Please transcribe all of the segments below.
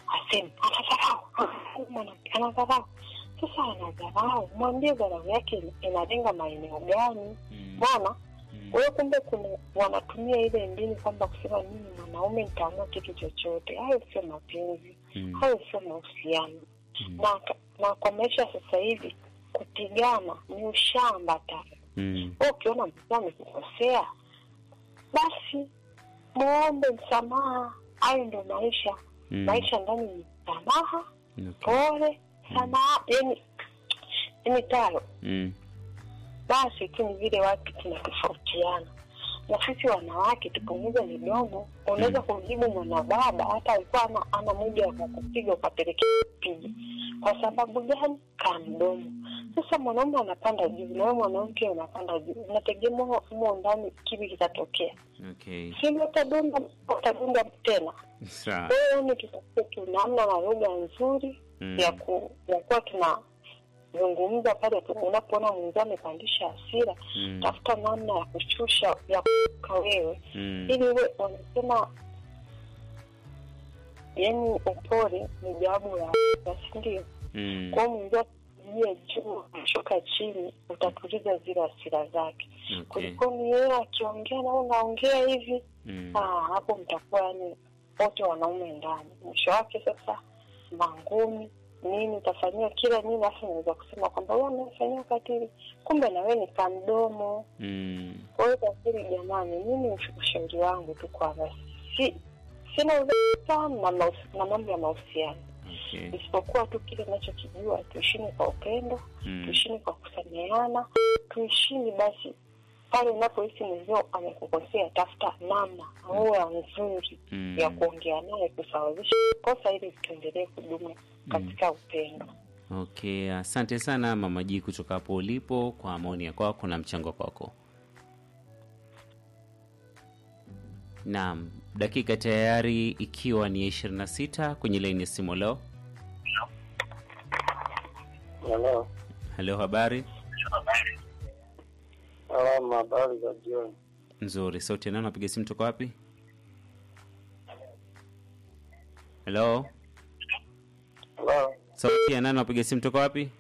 aseme anadharau, mwanamke anadharau. Sasa anadharau, mwambie dharau yake inalenga maeneo gani? Mm. Mbona Mm. kwa hiyo kumbe kuna wanatumia ile mbinu kwamba kusema mimi mwanaume nitaamua kitu chochote. Hayo sio mapenzi, Mm. hayo sio mahusiano Mm. na, na kwa maisha ya sasa hivi kupigana ni ushamba tatu. Mm. Wewe ukiona mtu amekukosea, basi muombe msamaha. Hayo ndo maisha. Mm. Maisha ndani ni msamaha, Okay. pole, samaha, yani yani taro. Mm. Basi tu ni vile watu tunatofautiana, na sisi wanawake tupunguze midomo. Unaweza kumjibu mwanababa hata alikuwa ana, ana muda wa kukupiga ukapelekea kupiga. Kwa sababu gani? Kaa mdomo. Sasa mwanaume anapanda juu na wewe mwanamke unapanda juu, unategemea humo ndani kipi kitatokea? Okay. Si utadunda utadunda tena. Sawa. Kwa hiyo ni tutafute tu namna na lugha nzuri Mm. ya ku ya kuwa tunazungumza pale tu unapoona mwenzao amepandisha hasira Mm. tafuta namna ya kushusha ya kuka wewe Mm. ili uwe wanasema yani upole ni jawabu la si ndio Mm. kwao mwenzao jie juu shuka chini utatuliza zile hasira zake Okay. kulikoni yeye akiongea na wewe unaongea hivi Mm. Ah, hapo mtakuwa yani wote wanaume ndani. Mwisho wake sasa mangumi nini utafanyiwa kila nini, afu naweza kusema kwamba wewe umefanyia ukatili, kumbe na wewe ni kamdomo. Mm. Kwa hiyo tafsiri, jamani, mimi ushauri wangu tu kwamba si sina udhaifu sana na mahusi- na mambo ya mahusiano, Okay. isipokuwa tu kile ninachokijua, tuishini kwa upendo, Mm. tuishini kwa kusameheana, tuishini basi pale unapohisi mwenzio amekukosea, tafuta namna lugha nzuri Mm. ya kuongea naye kusawazisha kosa ili tuendelee kudumu katika upendo. Okay, asante sana Mama G kutoka hapo ulipo kwa maoni ya kwako na mchango kwako. Naam, dakika tayari ikiwa ni 26 kwenye laini ya simu leo. Halo, Halo, habari salama, habari za jioni. nzuri. Sauti ya nani? Napiga simu toka wapi? Halo, Halo, sauti ya nani? Napiga simu toka wapi?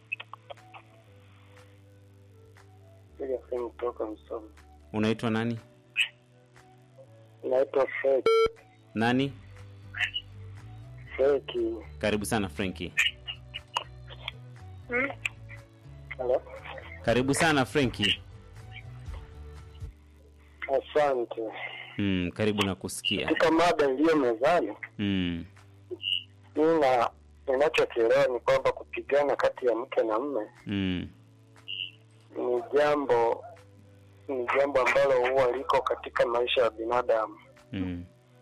piga simu kutoka Msoma. Unaitwa nani? Naitwa Feki. Nani? Feki. Karibu sana Frenki. Halo, Karibu sana Frenki. asante. Mm, karibu na kusikia. Katika mada iliyo mezani, Mm, mimi na ninachokielewa ni kwamba kupigana kati ya mke na mme mm, ni jambo ni jambo ambalo huwa liko katika maisha ya binadamu mm,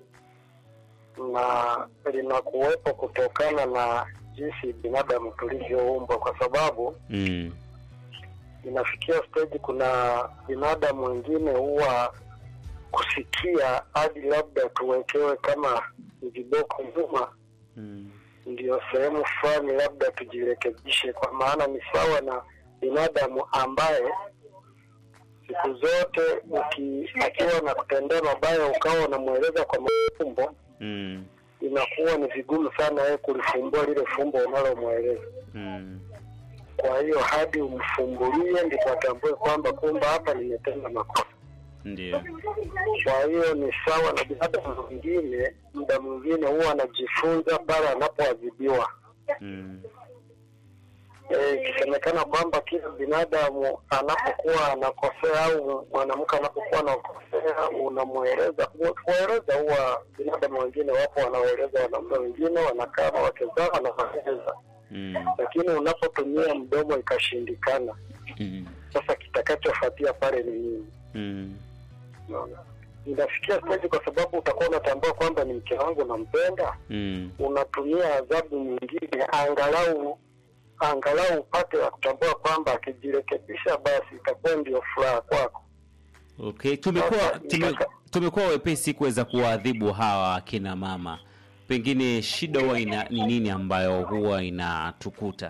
na linakuwepo kutokana na jinsi binadamu tulivyoumbwa, kwa sababu mm, inafikia stage kuna binadamu wengine huwa kusikia hadi labda tuwekewe kama ni viboko nyuma mm, ndio sehemu fulani labda tujirekebishe, kwa maana ni sawa na binadamu ambaye siku zote uki akiwa na kutendea mabaya ukawa unamweleza kwa mafumbo, mm, inakuwa ni vigumu sana yeye kulifumbua lile fumbo unalomweleza. mm. Kwa hiyo hadi umfumbulie ndipo atambue kwamba kumbe hapa nimetenda makosa. Ndio. Kwa hiyo ni sawa na binadamu mwingine, muda mwingine huwa anajifunza pale anapoadhibiwa. Mm, Eh, ikisemekana kwamba kila binadamu anapokuwa anakosea au mwanamke anapokuwa anakosea, unamweleza kueleza. Huwa binadamu wengine wapo wanaoeleza wanaume wengine, wanakaa na wake zao wanawaeleza, mm, lakini unapotumia mdomo ikashindikana, mm, sasa kitakachofuatia pale ni nini? mm, Unaona? Inafikia stage kwa sababu utakuwa unatambua kwamba ni mke wangu nampenda, mm. unatumia adhabu nyingine angalau angalau upate wa kutambua kwamba akijirekebisha basi itakuwa ndio furaha kwako. Okay, tumekuwa Sasa, tume, nikaka- tumekuwa wepesi kuweza kuwaadhibu hawa akina mama. Pengine shida huwa ina ni nini ambayo huwa inatukuta?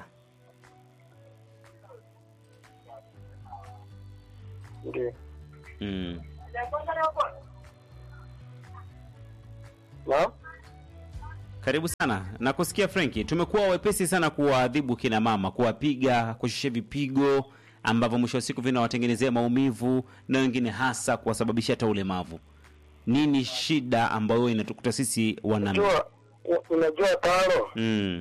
Ndio Mm. na Karibu sana. Nakusikia Frenki. Tumekuwa wepesi sana kuwaadhibu kina mama, kuwapiga, kushusha vipigo ambavyo mwisho wa siku vinawatengenezea maumivu na wengine hasa kuwasababishia hata ulemavu. Nini shida ambayo inatukuta sisi wanaume? Unajua, u- unajua taro Mm.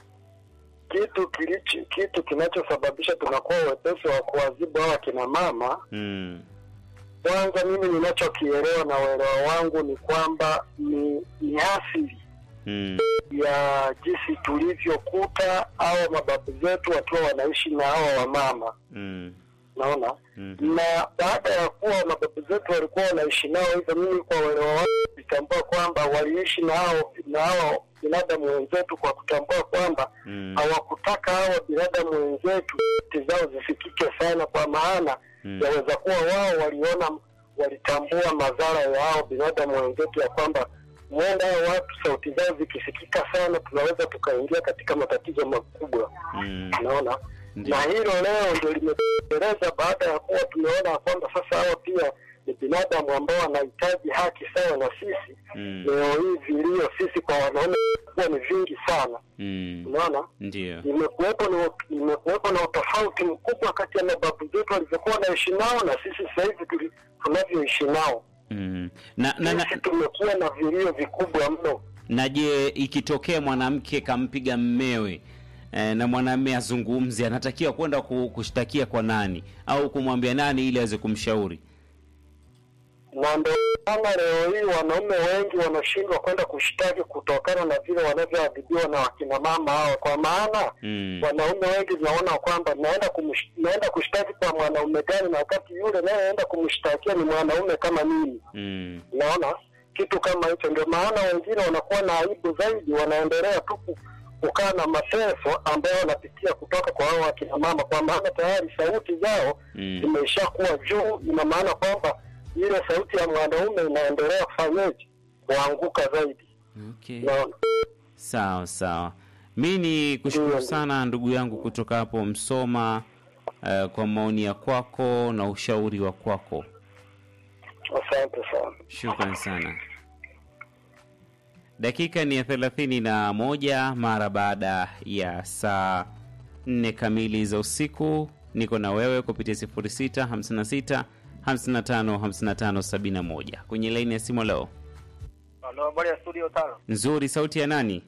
kitu kilichi, kitu kinachosababisha tunakuwa wepesi wa kuwazibu hawa kina mama. Mm. Kwanza mimi ninachokielewa na uelewa wangu ni kwamba ni, ni asili Mm. ya jinsi tulivyokuta hawa mababu zetu wakiwa wanaishi na hawa wamama, Mm. naona Mhm. na baada ya kuwa mababu zetu walikuwa wanaishi nao hivyo, mimi kwa uelewa wangu nitambua kwamba waliishi na hao na hao binadamu wenzetu kwa kutambua kwamba Mm. hawakutaka hawa binadamu wenzetu sauti zao zisikike sana, kwa maana Mm. yaweza kuwa wao waliona walitambua madhara ya hao binadamu wenzetu ya kwamba huenda hao watu sauti zao zikisikika sana, tunaweza tukaingia katika matatizo makubwa, Mm. unaona Ndio. na hilo leo ndio limetekeleza baada ya kuwa tumeona kwamba sasa hawa pia ni binadamu ambao wanahitaji haki sawa na sisi. Mm. Leo hii vilio sisi kwa wanaume kuwa ni vingi sana, Mm. unaona Ndio. imekuwepo na imekuwepo na utofauti mkubwa kati ya mababu zetu walivyokuwa wanaishi nao na sisi sasa hivi tuli- tunavyoishi nao. Mm. Na, na, na, Sisi tumekuwa na vilio vikubwa mno. na je, ikitokea mwanamke kampiga mmewe eh, na mwanamume azungumze, anatakiwa kwenda ku- kushtakia kwa nani au kumwambia nani ili aweze kumshauri? na ndio maana leo hii wanaume wengi wanashindwa kwenda kushtaki kutokana na vile wanavyoadhibiwa na wakina mama hao, kwa maana Mm. wanaume wengi naona kwamba naenda kumsh- naenda kushtaki kwa mwanaume gani, na wakati yule nayeenda kumshtakia ni mwanaume kama mimi. Mm. Naona kitu kama hicho, ndio maana wengine wanakuwa na aibu zaidi, wanaendelea tu ku- kukaa na mateso ambayo wanapitia kutoka kwa hao wakina mama, kwa maana tayari sauti zao Mm. imeshakuwa juu. Ina maana kwamba ile sauti ya mwanaume inaendelea kufanyeje, kuanguka zaidi. Okay. Naona Sawa sawa, mi ni kushukuru Ndio. sana ndugu yangu kutoka hapo Msoma eh, kwa maoni ya kwako na ushauri wa kwako. asante sana. Shukran sana. Dakika ni ya thelathini na moja mara baada ya saa nne kamili za usiku. Niko na wewe kupitia 06 56 55 55 71 kwenye laini ya simu leo. Halo, habari ya studio tano. Nzuri, sauti ya nani?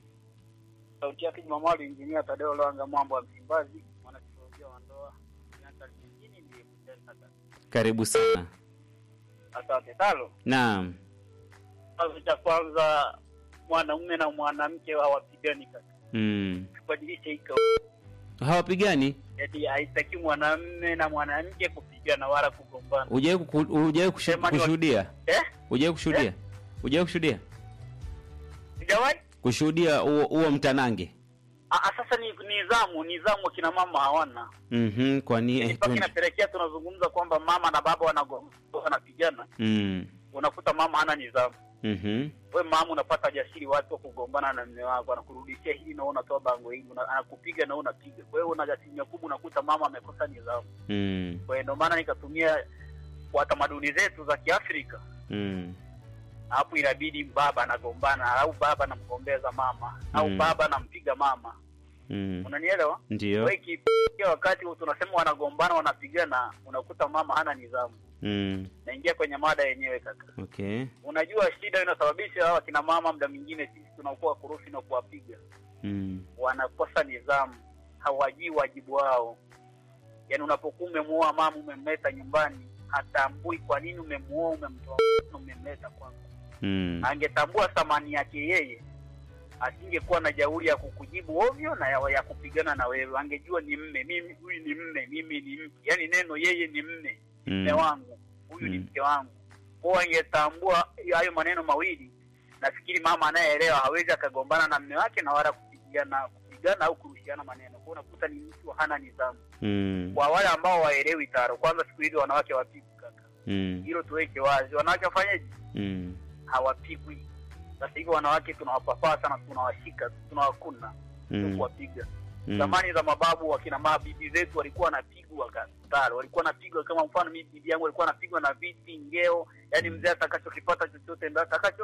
Sauti yake Jumamali, injinia Tadeo Lwanga, mwambo wa Msimbazi, mwanasaikolojia wa ndoa miaka mingine ndiye kutesa. Karibu sana. Asante talo. Naam. Kwanza cha kwanza, mwanaume na mwanamke hawapigani kaka, Mm. tubadilishe hiko. Hawapigani? Eti haitaki mwanamume na mwanamke kupigana wala kugombana. Hujawahi kuku- hujawahi kushu- Sema ni wa- kushuhudia? Eh? Hujawahi kushuhudia? Hujawahi kushuhudia? Sijawahi? Kushuhudia huo huo mtanange? Ah, ah, sasa ni nizamu, nizamu kina mama hawana. Mhm, kwani eh, Mpaka twende. inapelekea tunazungumza kwamba mama na baba wanagombana wanapigana, Mm. unakuta mama hana nidhamu. Mhm. we mama unapata jasiri watu wa kugombana na mme wako anakurudishia hili na wewe unatoa bango hili una- anakupiga na wewe unapiga kwa hiyo una asilimia kubwa unakuta mama amekosa nidhamu Mm. kwa hiyo ndio maana nikatumia kwa tamaduni zetu za kiafrika Mm. hapo inabidi baba anagombana au baba anamgombeza mama au Mm. baba anampiga mama Mm. unanielewa Ndio. kwa hiyo ikifikia wakati tunasema wanagombana wanapigana unakuta mama hana nidhamu Mm. naingia kwenye mada yenyewe kaka Okay. unajua shida inasababisha hawa kina mama muda mwingine sisi tunakuwa kurufi na kuwapiga Mm. wanakosa nidhamu, hawajui wajibu wao. Yaani unapokuwa umemuoa mama, umemleta nyumbani, hatambui kwa nini umemuoa, umemtoa, umemleta kwangu. Mm. Angetambua thamani yake yeye, asingekuwa na jeuri ya kukujibu ovyo na ya, ya kupigana na wewe. Angejua ni mme, mimi huyu ni mme, mimi ni mke. Yaani neno yeye ni mme, mme Mm. wangu, huyu ni Mm. mke wangu. Kwa angetambua hayo maneno mawili, nafikiri mama anayeelewa hawezi akagombana na mme wake na wala kupigana kupigana au kurushiana maneno. Kwa unakuta ni mtu hana nidhamu. Mm. Kwa wale ambao waelewi taro, kwanza siku hizi wanawake wapigwi kaka, Mm. hilo tuweke wazi. Wanawake wafanyeje? Mm. Hawapigwi. Sasa hivi wanawake tunawapapaa sana, tunawashika, tunawakuna, sio Mm. kuwapiga. Mm. Zamani za mababu wakina mabibi zetu walikuwa wanapigwa kataro, walikuwa wanapigwa kama mfano, mimi bibi yangu alikuwa anapigwa na viti ngeo, yani mzee atakachokipata chochote ndio atakacho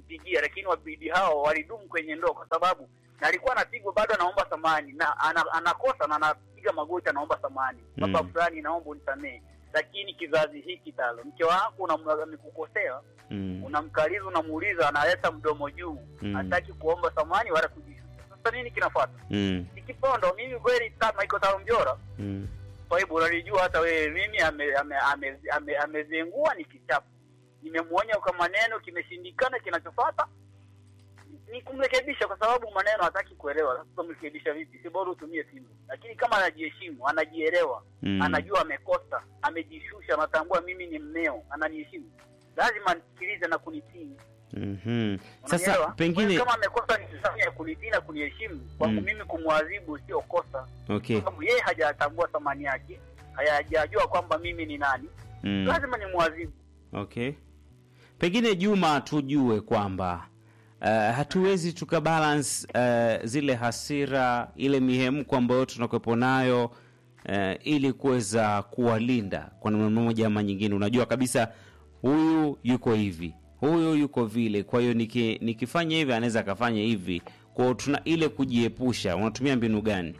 kumpigia, lakini wabidi hao walidumu kwenye ndoa kwa sababu na alikuwa anapigwa bado anaomba samani na ana, anakosa na anapiga magoti anaomba samani baba Mm. fulani, naomba unisamehe. Lakini kizazi hiki talo, mke wako unam- amekukosea, Mm. unamkaliza, unamuuliza, analeta mdomo juu, Mm. hataki kuomba samani wala kujishusha. Sasa nini kinafuata? Mm. Ni kipondo. Mimi kweli kama iko talo mjora Mm. kwa hivyo unalijua hata wewe, mimi amezengua ame, ame, ame, amezengua ni kichapo. Nimemuonya kwa maneno, kimeshindikana. Kinachofuata ni kumrekebisha, kwa sababu maneno hataki kuelewa. Sasa utamrekebisha vipi? Si bora utumie simu. Lakini kama anajiheshimu, anajielewa, Mm. anajua amekosa, amejishusha, anatambua mimi ni mmeo, ananiheshimu, lazima nisikilize na kunitii. Mhm. Sasa Unanielewa? pengine kama amekosa nidhamu ya kunitii na kuniheshimu, kwangu Mm. mimi kumwadhibu sio kosa okay. kwa sababu yeye hajatambua thamani yake, hajajua kwamba mimi ni nani, Mm. lazima ni mwadhibu. Okay. Pengine Juma, tujue kwamba uh, hatuwezi tukabalance uh, zile hasira, ile mihemko ambayo tunakuwepo nayo uh, ili kuweza kuwalinda kwa namna moja ama nyingine. Unajua kabisa huyu yuko hivi, huyu yuko vile, kwa hiyo niki, nikifanya hivi anaweza akafanya hivi. Kwa hiyo tuna ile kujiepusha. Unatumia mbinu gani?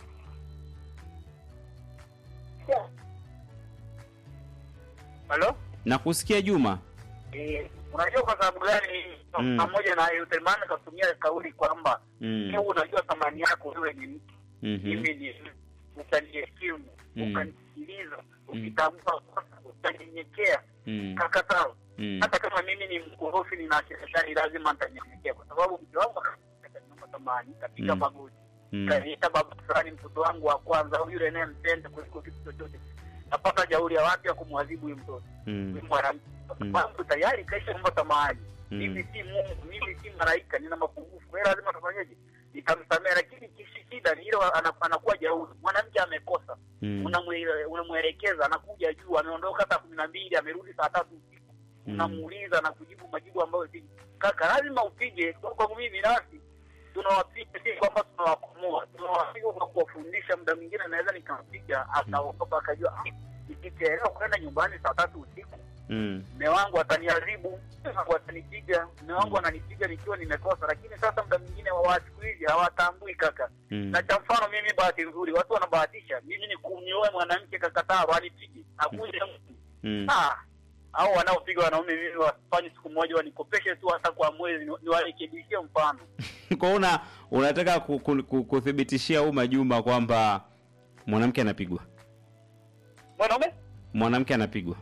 Halo, Nakusikia Juma. eh, unajua kwa sababu gani Mm. pamoja na Uthmani katumia kauli kwamba Mm. wewe unajua thamani yako, wewe ni mtu, Mhm. mimi ni mtu, ukaniheshimu, Mm. ukanisikiliza, ukitambua kosa, ukanyenyekea, Mm. kakataa Mm. hata kama mimi ni mkorofi, nina serikali, lazima nitanyenyekea, kwa sababu mke wangu akaniomba thamani, kapiga Mm. magoti Mm. kaniita baba fulani, mtoto wangu wa kwanza, au yule anayempenda kuliko kitu chochote, napata jauri ya wapi ya kumwadhibu huyu mtoto Mm. huyu mwanamke? Kwa Mm. sababu tayari kaisha kumba samahani. Mm. Mimi si Mungu, mimi si malaika, nina mapungufu. Kwa hiyo lazima tufanyeje? Nitamsamehe, lakini kishi shida ni ile ana- anakuwa jauri. Mwanamke amekosa, Mm. unamwe- unamwelekeza, anakuja juu, ameondoka saa kumi na mbili, amerudi saa tatu usiku, Mm. unamuuliza na kujibu majibu ambayo si kaka, lazima upige. Kwa kwangu mimi binafsi tunawapiga si kwamba tunawakomoa, tunawapiga kwa kuwafundisha. Muda mwingine naweza nikampiga akaogopa, akajua "Ah, nikichelewa kwenda nyumbani saa tatu usiku Mm. mme wangu ataniadhibu, mme wangu atanipiga, mme wangu ananipiga nikiwa nimekosa. Lakini sasa muda mwingine wa watu siku hizi hawatambui kaka. Mm. Na cha mfano mimi, bahati nzuri, watu wanabahatisha, mimi ni kumnioe mwanamke kakataa, anipige akuja mtu Mm. ah, au wanaopiga wanaume mimi wafanye siku moja wanikopeshe tu hata kwa mwezi, ni- niwarekebishie mfano. kwa hiyo una unataka ku- ku- ku- kuthibitishia umma Juma kwamba mwanamke anapigwa, Mwanaume mwanamke anapigwa.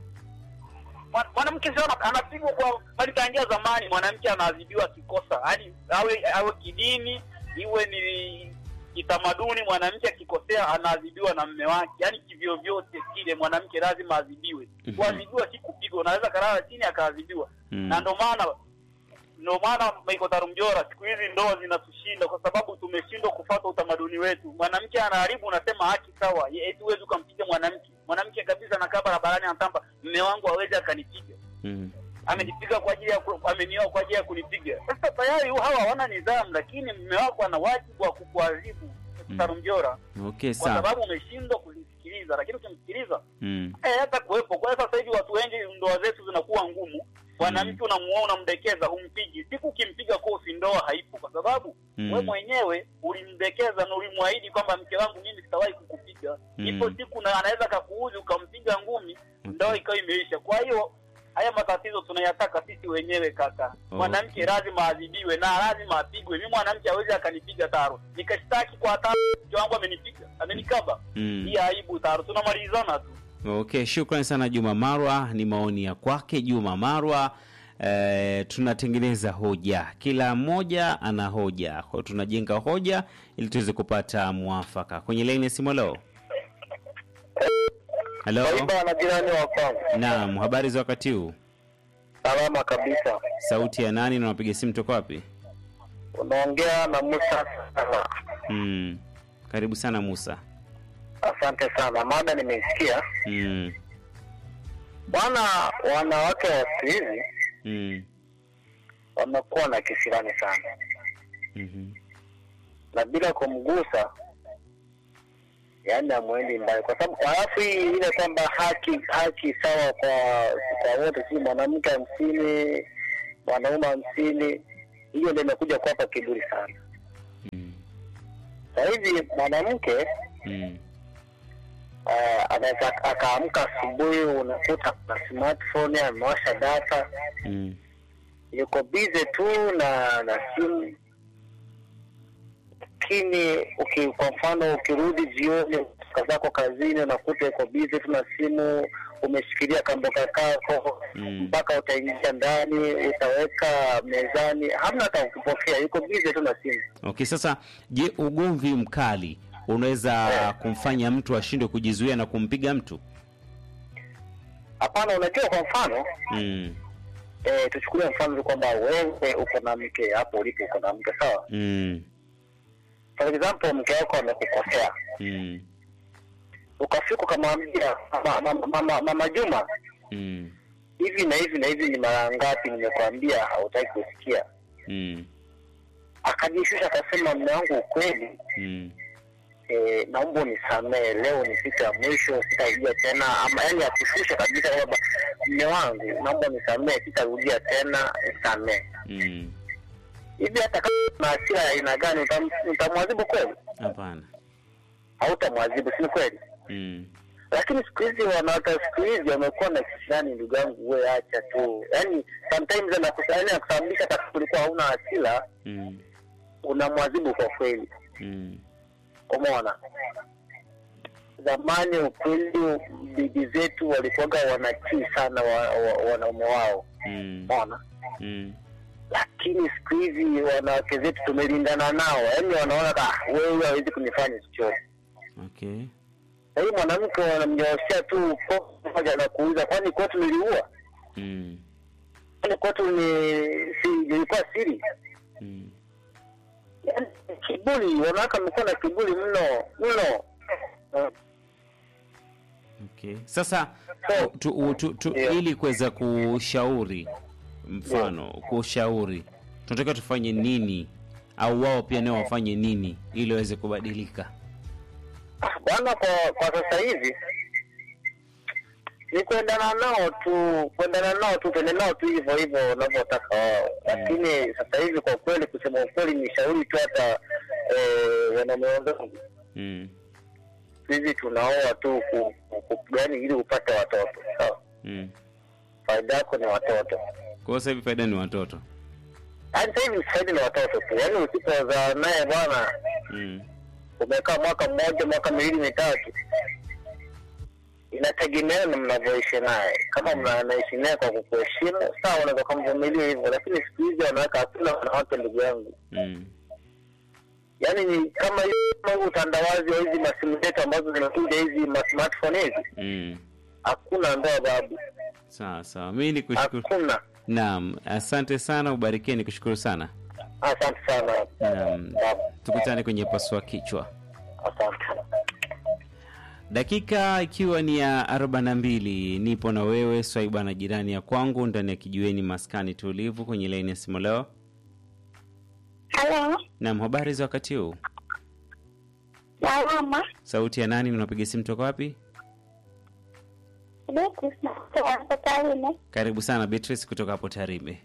Mwa- mwanamke sio ana- anapigwa kwa bali tangia zamani mwanamke anaadhibiwa kikosa yaani awe awe kidini iwe ni kitamaduni mwanamke akikosea anaadhibiwa na mme wake yaani kivyo vyote kile mwanamke lazima adhibiwe Mhm. kuadhibiwa si kupigwa unaweza kalala chini akaadhibiwa Mm. na ndo maana ndio maana Michael Tarumjora siku hizi ndoa zinatushinda kwa sababu tumeshindwa kufuata utamaduni wetu. Mwanamke anaharibu, unasema haki sawa, ye- eti huwezi ukampiga mwanamke. Mwanamke kabisa anakaa barabarani anatamba, mme wangu hawezi akanipiga, Mm. amenipiga kwa ajili ya ku- amenioa kwa ajili ya kunipiga. Sasa tayari hawa hawana nidhamu, lakini mme wako ana wajibu wa kukuadhibu Mm. Tarumjora Okay, kwa sawa. sababu umeshindwa kulisikiliza, lakini ukimsikiliza Mm. Eh, hata kuwepo. Kwa hiyo sasa hivi watu wengi ndoa zetu zinakuwa ngumu. Mwanamke unamuoa unamdekeza, humpigi. Siku ukimpiga kofi, ndoa haipo, kwa sababu Mm. we mwenyewe ulimdekeza na ulimwahidi kwamba mke wangu mimi sitawahi kukupiga. Mm. Ipo siku na anaweza kakuuzi ukampiga ngumi, ndoa ikawa imeisha. Kwa hiyo haya matatizo tunayataka sisi wenyewe kaka. Mwanamke lazima adhibiwe na lazima apigwe. Mimi mwanamke hawezi akanipiga taro, nikashtaki kwa taro, mke wangu amenipiga, amenikaba. Mm. Hii aibu taro, tunamalizana tu. Okay, shukrani sana Juma Marwa, ni maoni ya kwake Juma Marwa. E, tunatengeneza hoja, kila mmoja ana hoja, kwa hiyo tunajenga hoja ili tuweze kupata mwafaka. Kwenye laini ya simu, leo halo, Kaiba na jirani wa kwangu. naam, habari za wakati huu? Salama kabisa. Sauti ya nani na unapiga simu toka wapi? Unaongea na Musa sana. Mm. Karibu sana Musa. Asante sana. Mada nimeisikia. Mm. Bwana, wanawake wa siku hizi Mm. wamekuwa na kisirani sana, Mhm. na bila kumgusa, yaani amwendi mbali, kwa sababu halafu hii ile kwamba haki haki sawa kwa kwa wote, si mwanamke hamsini mwanaume hamsini hiyo ndio imekuja kuwapa kiburi sana. Mm. Sasa hivi mwanamke Mm. uh, anaweza akaamka asubuhi, unakuta kuna smartphone amewasha data, Mm. yuko busy tu na na simu. Lakini uki, kwa mfano ukirudi jioni kutoka zako kazini, unakuta yuko busy tu na simu, umeshikilia kamboka kako Mm. mpaka utaingia ndani, utaweka mezani, hamna hata ukipokea, yuko busy tu na simu. Okay, sasa je, ugomvi mkali unaweza kumfanya mtu ashindwe kujizuia na kumpiga mtu? Hapana, unajua, kwa mfano Mm. eh, tuchukulie mfano tu kwamba wewe uko na mke hapo ulipo, uko na mke sawa. Mm. For example, mke wako amekukosea, Mm. ukafika ukamwambia mama, mama, mama, mama Juma, Mm. hivi na hivi na hivi ni mara ngapi nimekwambia hautaki kusikia? Mm. Akajishusha akasema, mme wangu, ukweli Mm. eh, naomba unisamehe, leo ni siku ya mwisho, sitarudia tena, ama yani akushusha kabisa kwamba mme wangu, naomba unisamehe, sitarudia tena, nisamehe. Mm. Hivi hata kama na hasira ya aina gani, utam- utamwadhibu kweli? Hapana. Hautamwadhibu, si ni kweli? Mm. lakini siku hizi wanawake wa siku hizi wamekuwa na kisirani, ndugu yangu, we acha tu. Yani sometimes anakusa- yani anakusababisha hata kama ulikuwa hauna hasira, Mm. unamwadhibu kwa kweli. Mm. Umeona, zamani ukweli, bibi zetu walikuwaga wanatii sana wa, wa, wanaume wao, Mm. umeona. Mm. Lakini siku hizi wanawake zetu tumelindana nao, yani wanaona ah, wewe hawezi kunifanya chochote. Okay. Na hii mwanamke wanamnyoshea tu kofi moja na kuuza, kwani kwetu niliua Mm. Yaani kwetu ni si ilikuwa siri. Mm. Yaani kiburi, wanawake wamekuwa na kiburi mno mno. Eh, Okay. Sasa So, tu, tu, tu, tu, Yeah. ili kuweza kushauri mfano kushauri tunataka tufanye nini au wao pia nao wafanye nini ili waweze kubadilika ah, Bwana, kwa kwa sasa hivi ni kuendana nao tu, kuendana nao tu, tuende nao tu hivyo hivyo wanavyotaka wao. Lakini sasa hivi kwa kweli, kusema ukweli, ni shauri tu hata eh, wanaume wenzangu mm. hivi tunaoa tu ku- ku- ku- yaani ili upate watoto sawa. Mm. Faida yako ni watoto. kwa hiyo sasa hivi faida ni watoto Yaani sasa hivi faida ni watoto tu, yaani usipozaa naye bwana mm. umekaa mwaka mmoja mwaka miwili mitatu, inategemeana na mnavyoishi naye. Kama mnaishi naye kwa kukuheshimu, sawa, unaweza kumvumilia hivyo, lakini siku hizi wanaweka, hakuna wanawake ndugu yangu, Mm. yaani ni kama hiyo kama huu utandawazi wa hizi masimu zetu ambazo zinakuja hizi ma smartphone hizi, Mm. hakuna ndoa babu, sawa sawa mi ni kushukuru hakuna. naam asante sana ubarikie ni kushukuru sana Asante sana naam babu, tukutane kwenye pasua kichwa asante. dakika ikiwa ni ya 42 nipo na wewe swaiba na jirani ya kwangu ndani ya kijiweni maskani tulivu kwenye laini ya simu leo Halo, nam habari za wakati huu salama. sauti ya nani unapiga simu toka wapi Beatrice kutoka Tarime. karibu sana beatrice kutoka hapo tarime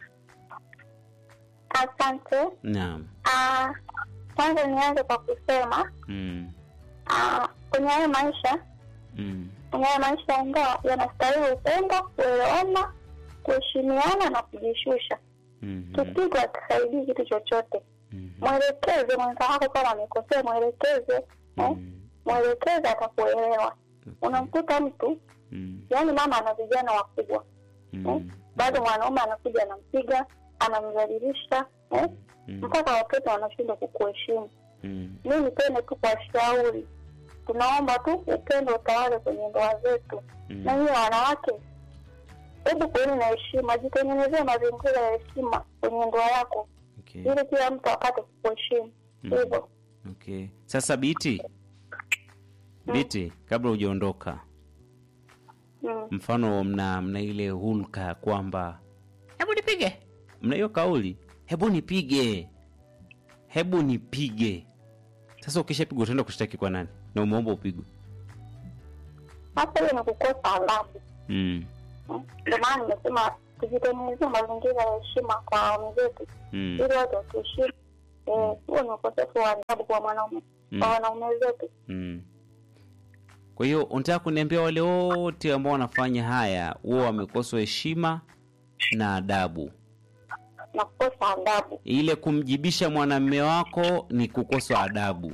Asante. naam Ah, Kwanza nianze kwa kusema mm. ah, kwenye hayo maisha Mm. kwenye hayo maisha ya ndoa yanastahili upendo, kuelewana, kuheshimiana na kujishusha. Mhm. Kipigo hakisaidii kitu chochote. Mhm. Mwelekeze mwenza wako kama amekosea, mwelekeze eh? Mhm. Mwelekeze atakuelewa. Unamkuta mtu Mm. yaani, mama ana vijana wakubwa eh? Mm. bado mwanaume anakuja anampiga, anamdhalilisha eh? Mm. mpaka watoto wanashindwa kukuheshimu. Mm. Mi nipende tu kwa shauri, tunaomba tu upendo utawale kwenye ndoa zetu. Na Mm. hiyo wanawake, hebu kuweni na heshima, jitengenezee mazingira ya heshima kwenye ndoa yako, Okay. ili kila mtu apate kukuheshimu Mm. hivyo. Okay. Sasa biti biti, kabla hujaondoka, Mm. mfano mna mna ile hulka ya kwamba hebu nipige, mna hiyo kauli, hebu nipige, hebu nipige. Sasa ukishapigwa utaenda kushtaki kwa nani? Na umeomba upigwe. Hasa hiyo ni kukosa adabu. Mm. Mm. Ndio maana nimesema tujitengenezea mazingira ya heshima kwa wenzetu Mm. ili watu watuheshimu. Eh, huo ni ukosefu wa adabu kwa mwanaume Mm. kwa wanaume zetu. Mm. Kwa hiyo unataka kuniambia wale wote ambao wanafanya haya huwa wamekoswa heshima na adabu. na kukosa adabu. Ile kumjibisha mwanamume wako ni kukosa adabu.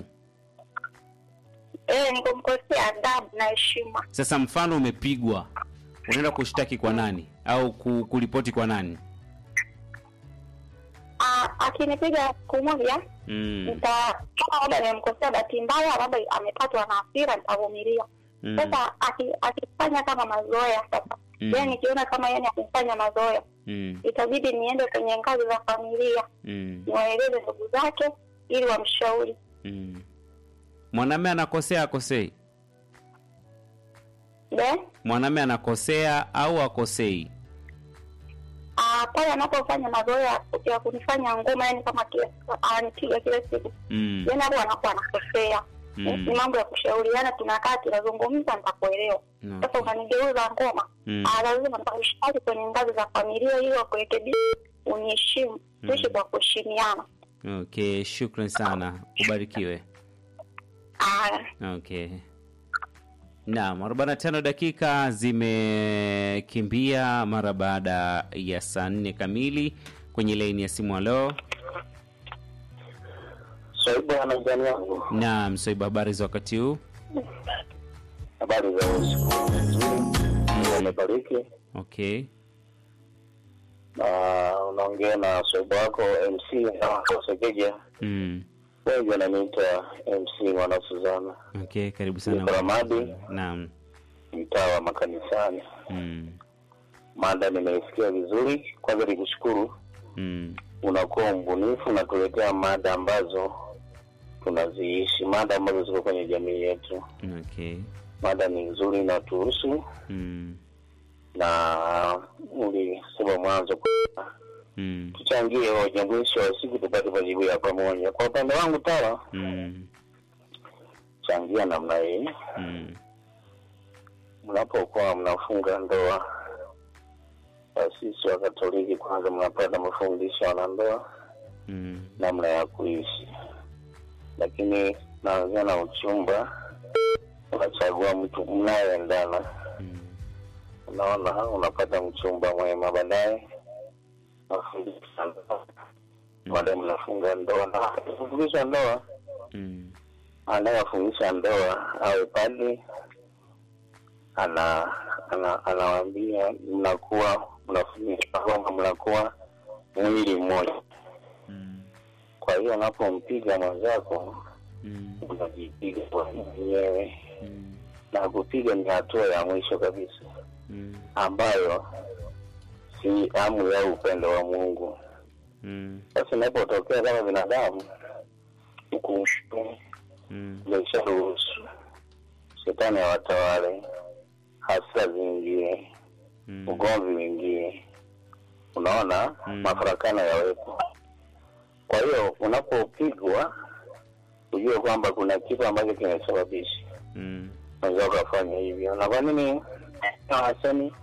Eh, ni kumkosea adabu na heshima. Sasa mfano umepigwa, unaenda kushtaki kwa nani au ku- kuripoti kwa nani? Ah, akinipiga siku moja Mm. nita kama labda nimemkosea bahati mbaya, labda amepatwa na hasira, nitavumilia. Mm. Sasa aki- akifanya kama mazoea sasa Mm. yani nikiona kama yani akifanya mazoea Mm. itabidi niende kwenye ngazi za familia Mm. niwaeleze ndugu zake ili wamshauri. Mm. Mwanamume anakosea akosei? De? Mwanamume anakosea au akosei? Ah, pale anapofanya mazoea ya kunifanya ngoma yani kama kila anipiga kila siku Mm. yani hapo anakuwa anakosea Mm. ni mambo ya kushauriana tunakaa tunazungumza nitakuelewa Mm. sasa unanigeuza ngoma Mm. ah, lazima nitakushtaki kwenye ngazi za familia ili wakurekebisha uniheshimu tuishi kwa kuheshimiana Okay, shukran sana. Ubarikiwe. ah, Okay. Naam, 45 dakika zimekimbia mara baada ya saa nne kamili kwenye laini ya simu. Halo, Swaibu ana mjani wangu, naam, Soiba, habari za wakati huu? habari za usiku nzuri, Mungu amebariki. Okay, Na unaongea na swaibu wako MC Segeja, mm. wengi wananiita MC mwana Suzana, Okay, karibu sana. Niko Ramadi. Naam, mtaa wa makanisani. mm. Mada nimeisikia vizuri, kwanza nikushukuru, Mm. unakuwa mbunifu, unatuletea mada ambazo tunaziishi, mada ambazo ziko kwenye jamii yetu. Okay, Mada ni nzuri, inatuhusu mm. na ulisema mwanzo kwamba Mm. tuchangie hoja, mwisho wa siku tupate majibu ya pamoja. Kwa upande wangu tawa Mm. changia namna hii, Mm. mnapokuwa mnafunga ndoa, wasisi wa Katoliki kwanza mnapata mafundisho ya wanandoa Mm. namna ya kuishi, lakini naanzia na uchumba, unachagua mtu mnayeendana, Mm. unaona, unapata mchumba mwema, baadaye mafundisho ndoa, baadaye mnafunga ndoa, na kufundisha ndoa Mm. anayefundisha ndoa awe padri ana ana anawaambia mnakuwa mnafundisha kwamba mnakuwa mwili mmoja. Mm. Kwa hiyo unapompiga mwenzako Mm. unajipiga kwa mwenyewe, Mm. na kupiga ni hatua ya mwisho kabisa Mm. ambayo si amri au upendo wa Mungu. Mm. Sasa inapotokea kama binadamu hukumu Mm. imesharuhusu shetani awatawale, hasira ziingie, Mm. ugomvi uingie, unaona Mm. mafarakano yawepo. Kwa hiyo unapopigwa ujue kwamba kuna kitu ambacho kimesababisha Mm. unaweza ukafanya hivyo. Na kwa nini hawasemi?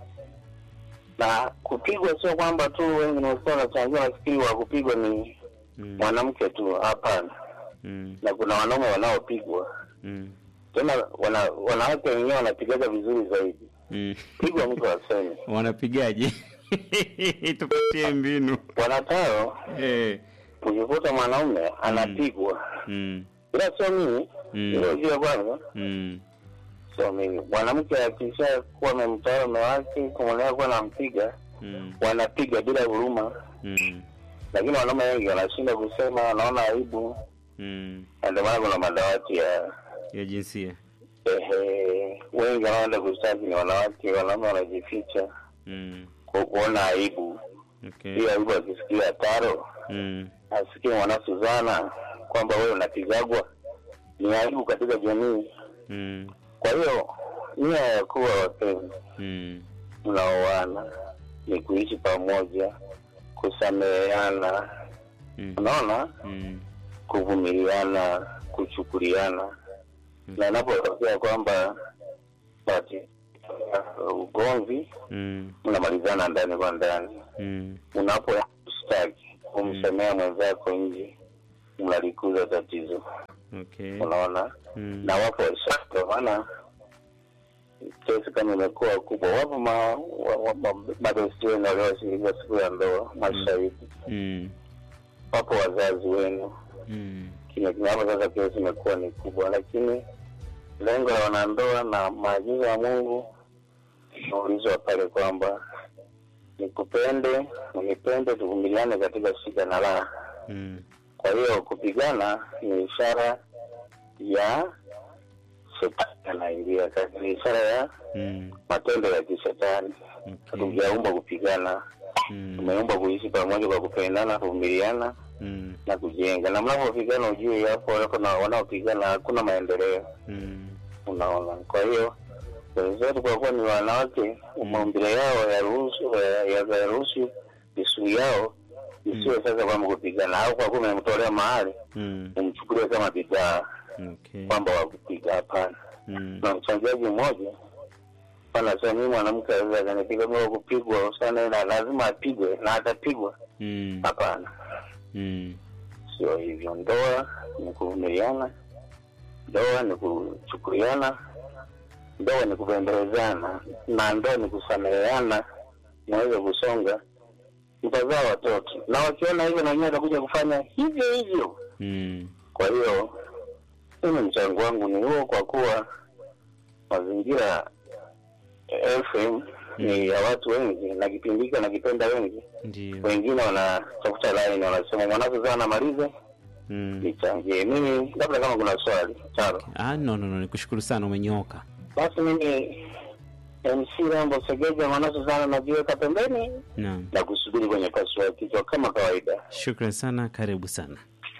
Na kupigwa sio kwamba tu wengi nimesikia wanachangia, nafikiri wa kupigwa ni Mm. mwanamke tu. Hapana, Mm. na kuna wanaume wanaopigwa Mm. tena, wana, wanawake wenyewe wanapigaga vizuri zaidi. Mm. Pigwa mtu asemi, wanapigaje tupatie mbinu wanatao eh. ukikuta mwanaume anapigwa, mm. ila sio mimi Mm. hilo jua kwanza, Mm. sio mimi. Mwanamke akisha kuwa amemtawala mume wake, kumwonea kuwa nampiga, Mm. wanapiga bila huruma, Mm. lakini wanaume wengi wanashinda kusema, wanaona aibu, Mm. na ndio maana kuna madawati ya ya jinsia ehe, wengi wanaoenda kushtaki ni wanawake, wanaume wanajificha mm. kwa kuona aibu. okay. Hiyo aibu akisikia taro mm. asikie mwana Suzana kwamba wewe unapigagwa, ni aibu katika jamii. Mm. Kwa hiyo nia ya kuwa wapenzi Mm. mnaoana ni kuishi pamoja, kusameheana, Mm. unaona, Mm. kuvumiliana, kuchukuliana, na inapotokea kwamba basi ugomvi Mm. mnamalizana ndani kwa ndani Mm. unapostaki kumsemea mwenzako nje mnalikuza tatizo Okay. unaona Mm. na wapo ndio maana kesi kama imekuwa kubwa wapo ma, wa, wa, ma, madosi wenu walioshirika siku ya ndoa mashahidi Mm. wapo wazazi wenu Mm. kimya kimya hapo sasa kesi imekuwa ni kubwa lakini lengo la wanandoa na maagizo ya mungu imeulizwa pale kwamba nikupende unipende tuvumiliane katika shida na raha Mm. kwa hiyo kupigana ni ishara ya shetani anaingia kati ni ishara ya Mm. matendo ya kishetani Okay. hatujaumbwa kupigana Mm. tumeumbwa kuishi pamoja kwa kupendana kuvumiliana Mm. na kujenga na mnapopigana ujue hapo wako na wanaopigana hakuna maendeleo Mm. unaona kwa hiyo wenzetu kwa kuwa ni wanawake maumbile yao yaruhusu yaruhusu isuu yao isiwe sasa kwamba kupigana au kwa kuwa umemtolea mahali Mm. umchukulie kama bidhaa Okay. kwamba wakupiga hapana Mm. na mchangiaji mmoja anasema mimi mwanamke aweza akanipiga mimi kupigwa sana na lazima apigwe na atapigwa Mm. hapana Mm. sio hivyo ndoa ni kuvumiliana ndoa ni kuchukuliana ndoa ni kupembelezana na ndoa ni kusameheana mweze kusonga mtazaa watoto na wakiona hivyo na wenyewe watakuja kufanya hivyo hivyo Mm. kwa hiyo mimi mchango wangu ni huo kwa kuwa mazingira eh, FM ni ya watu wengi na kipindi hiki wanakipenda wengi Ndio. wengine wanatafuta laini wanasema mwanako sana malize Mm. nichangie mimi labda kama kuna swali taro Ah, no, no, no, nikushukuru sana umenyoka. basi mimi mc rambo segeja mwanaso sana najiweka pembeni Naam. na kusubiri kwenye pasua ya kichwa kama kawaida Shukran sana, karibu sana.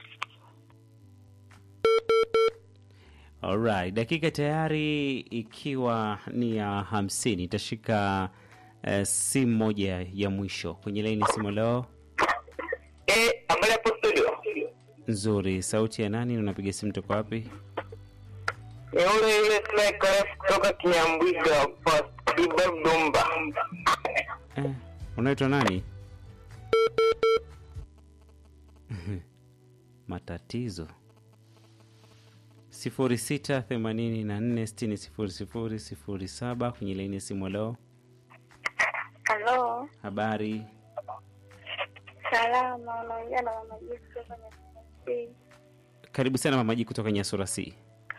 Alright, dakika tayari ikiwa ni ya hamsini. Itashika uh, simu moja ya mwisho kwenye laini ya simu leo. Eh, habari hapo studio. Nzuri, sauti ya nani? Unapiga simu toka wapi? Ni ule yule Sniper kutoka Kinyambwiga Fast Ibab Dumba. Eh, unaitwa nani? Matatizo. sifuri sita themanini na nne sitini sifuri sifuri sifuri saba kwenye laini ya simu leo. Halo, Habari, salama. Unaongea na mama Jesi kutoka Nyakati. karibu sana mamaji kutoka Nyasura C.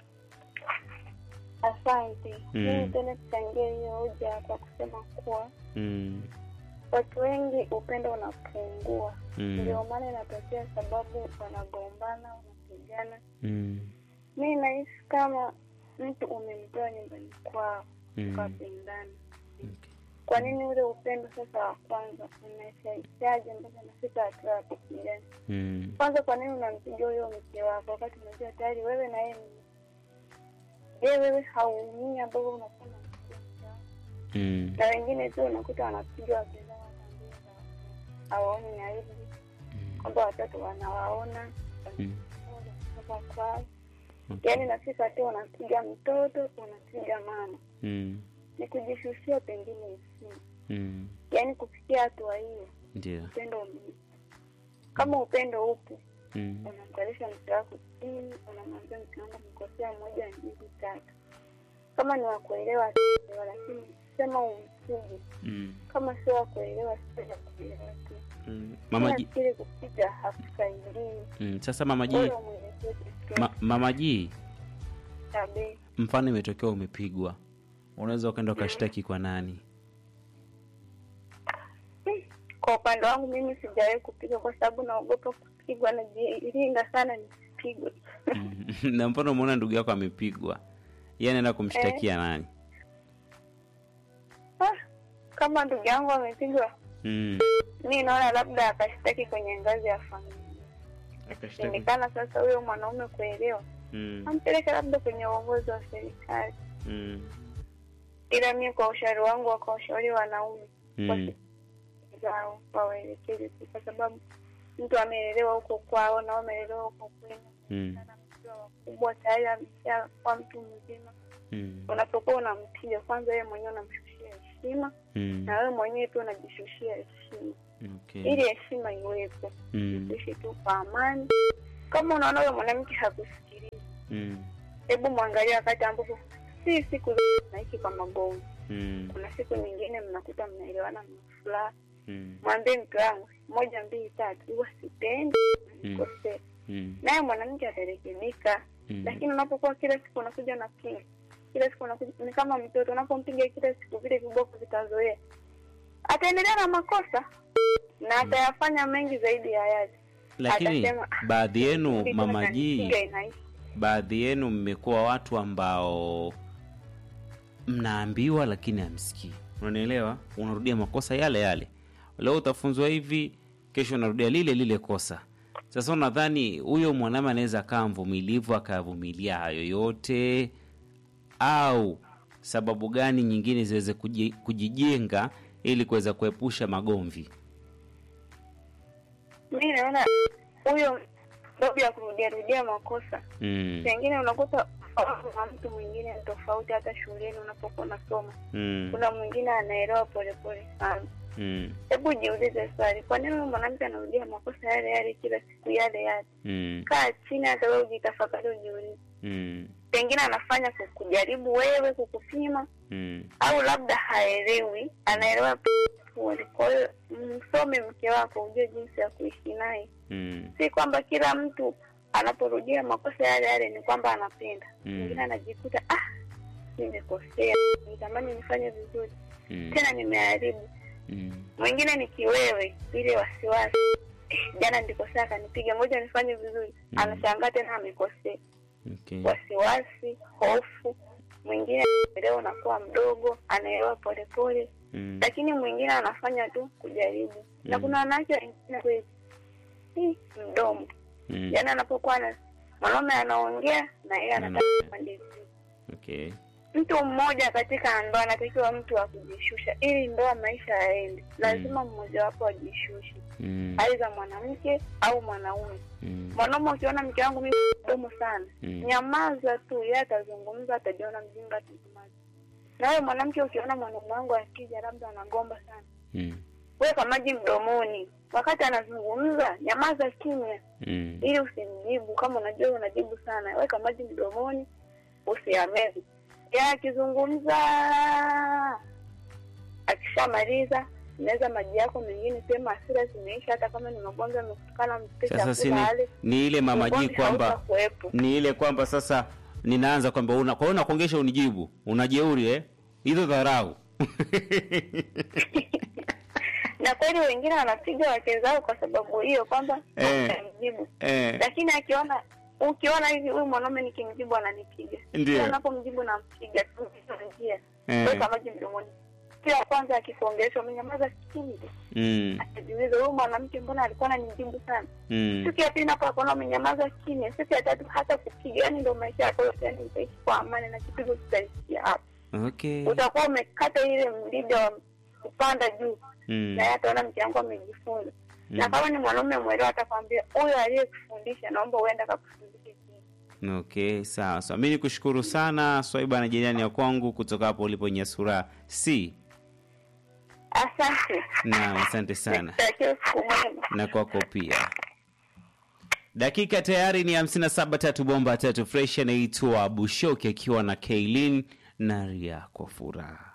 Asante. Mm. Mimi tena kuchangia hiyo hoja kwa kusema kuwa Mm, watu wengi upendo unapungua, mm, ndio maana inatokea sababu wanagombana, wanapigana. mm, Mi nahisi kama mtu umemtoa nyumbani kwao mm. ukapendana, Okay. kwa nini ule upendo sasa wa kwanza unaishaishaje mpaka nafika hatua ya kupigana? Mm, kwanza kwa nini unampigia huyo mke wako wakati unajua tayari wewe na yeye ni- je wewe hauumii ambavyo unakuwa unampigia mke wako? mm, na wengine tu unakuta wanapiga wapendao wanaambia hawaoni aibu kwamba watoto wanawaona mm. kutoka kwao Okay. yaani nafika tu unapiga mtoto unapiga mama Mm, ni kujishushia pengine heshima mm. yaani kufikia hatua hiyo Ndio. upendo ume kama upendo upo Mm, unamkalisha mke wako chini, unamwambia mke wangu mkosea moja mbili tatu. Kama ni wakuelewa ataelewa, lakini sema umpige. mm, Kama sio wakuelewa, sio wakuelewa tu. mm. Mamaji, Nafikiri kupiga hakusaidii, mm. Sasa mamaji, bora umwelekee kitu ma, mamaji, tabe. mfano imetokea umepigwa, unaweza ukaenda ukashtaki kwa nani? Kwa upande wangu mimi sijawahi kupiga kwa sababu naogopa kupigwa, najilinda sana nisipigwe. Mm. na mfano umeona ndugu yako amepigwa, yeye anaenda kumshtakia nani? Ah, kama ndugu yangu amepigwa, Mm. mi naona labda akashtaki kwenye ngazi ya familia. Akashtaki. Shindikana sasa huyo mwanaume kuelewa, Mm. ampeleke labda kwenye uongozi wa serikali. Mm. Ila mi kwa ushauri wangu wakawashauri wanaume Mm. zao wawaelekeze tu, kwa sababu mtu ameelewa huko kwao na wameelewa huko kwenu, Mm. sana mkiwa wakubwa tayari ameshakuwa mtu mzima, Mm. unapokuwa unampiga kwanza wewe mwenyewe unamshushia heshima Mm. na wewe mwenyewe pia unajishushia heshima Okay. ili heshima iwepo Mm. uishi tu kwa amani kama unaona huyo mwanamke hakusikiliza Mm. hebu mwangalia wakati ambapo si siku zote naishi kwa magomvi Mm. kuna siku nyingine mnakuta mnaelewana mna furaha Mm. mwambie mke wangu moja mbili tatu huwa sipendi Mm. kosea Mm. naye mwanamke atarekebika Mm. lakini unapokuwa kila siku unakuja unapiga kila siku unakuja ni kama mtoto unapompiga kila siku vile viboko vitazoea ataendelea na makosa na atayafanya mengi zaidi ya yale Lakini Atasema, "Ah, baadhi yenu Vitu mama G, vinanipiga inaisha." baadhi yenu mmekuwa watu ambao mnaambiwa lakini hamsikii. Unanielewa? Unarudia makosa yale yale. Leo utafunzwa hivi, kesho unarudia lile lile kosa. Sasa unadhani huyo mwanaume anaweza akawa mvumilivu akavumilia hayo yote, au sababu gani nyingine ziweze kuji- kujijenga ili kuweza kuepusha magomvi? mi naona huyo sababu ya kurudia rudia makosa Mm. pengine unakuta ufahamu wa mtu mwingine ni tofauti hata shuleni unapokuwa unasoma Mm. kuna mwingine anaelewa polepole sana Mm. hebu jiulize swali kwa nini huyu mwanamke anarudia makosa yale yale kila siku yale yale Mm. kaa chini hata wewe ujitafakari ujiulize Mm. pengine anafanya ku- kujaribu wewe kukupima Mm. au labda haelewi anaelewa pole kwa hiyo msome mke wako ujue jinsi ya kuishi naye Mm. si kwamba kila mtu anaporudia makosa yale yale ni kwamba anapenda Mm. mwingine anajikuta ah nimekosea nitamani nifanye vizuri Mm. tena nimeharibu Mm. mwingine ni kiwewe ile wasiwasi "Eh, jana nilikosea akanipiga ngoja nifanye vizuri Mm. anashangaa tena amekosea Okay. wasiwasi hofu mwingine leo unakuwa mdogo anaelewa polepole Mm. lakini mwingine anafanya tu kujaribu na Mm. kuna wanawake wengine kweli "Hii, mdomo Mm. yaani anapokuwa na mwanaume anaongea na yeye anataka Anaongea. pande mbili. Okay. mtu mmoja katika ndoa anatakiwa mtu wa kujishusha ili ndoa maisha yaende lazima mmoja wapo ajishushe Mm. aidha mwanamke au mwanaume Mm. mwanaume ukiona mke wangu mimi mdomo sana Mm. nyamaza tu yeye atazungumza atajiona mjinga atazungumza na wewe mwanamke ukiona mwanaume wangu akija labda anagomba sana Mm. weka maji mdomoni wakati anazungumza nyamaza kimya Mm. ili usimjibu kama unajua unajibu sana weka maji mdomoni usiamezi ya akizungumza akishamaliza meza maji yako mengine sema hasira zimeisha hata kama ni magonjwa amekutukana mpe Sasa si chakula ni, ale ni ile mama G ugomvi kwamba hautakuwepo. ni ile kwamba sasa ninaanza kwamba una kwa hiyo unakuongesha unijibu unajeuri eh hizo dharau na kweli wengine wanapiga wake zao kwa sababu hiyo kwamba Eh. hamjibu eh, lakini akiona ukiona hivi huyu mwanaume nikimjibu ananipiga Ndio. Kila napomjibu nampiga tu njia Eh. weka maji mdomoni kila kwanza akikuongelesha umenyamaza kimya mm, atajiuliza huyu mwanamke mbona alikuwa ananijibu sana mm, siku ya pili napo akaona umenyamaza kimya siku ya tatu hata kupiga yani ndo maisha yako yote yani utaishi kwa amani na kipigo kitaishia hapo okay utakuwa umekata ile mlida wa kupanda juu mm, na yeye ataona mke wangu amejifunza na mm, kama ni mwanaume mwelewa atakwambia huyo aliyekufundisha naomba uende akakufundishe tena okay sawa sawa mi nikushukuru sana swaiba na jirani ya kwangu kutoka hapo ulipo nyasura si asante naam asante sana nikutakia siku mwema na kwako pia dakika tayari ni 57 tatu bomba tatu fresh anaitwa bushoki akiwa na kailin na ria kwa furaha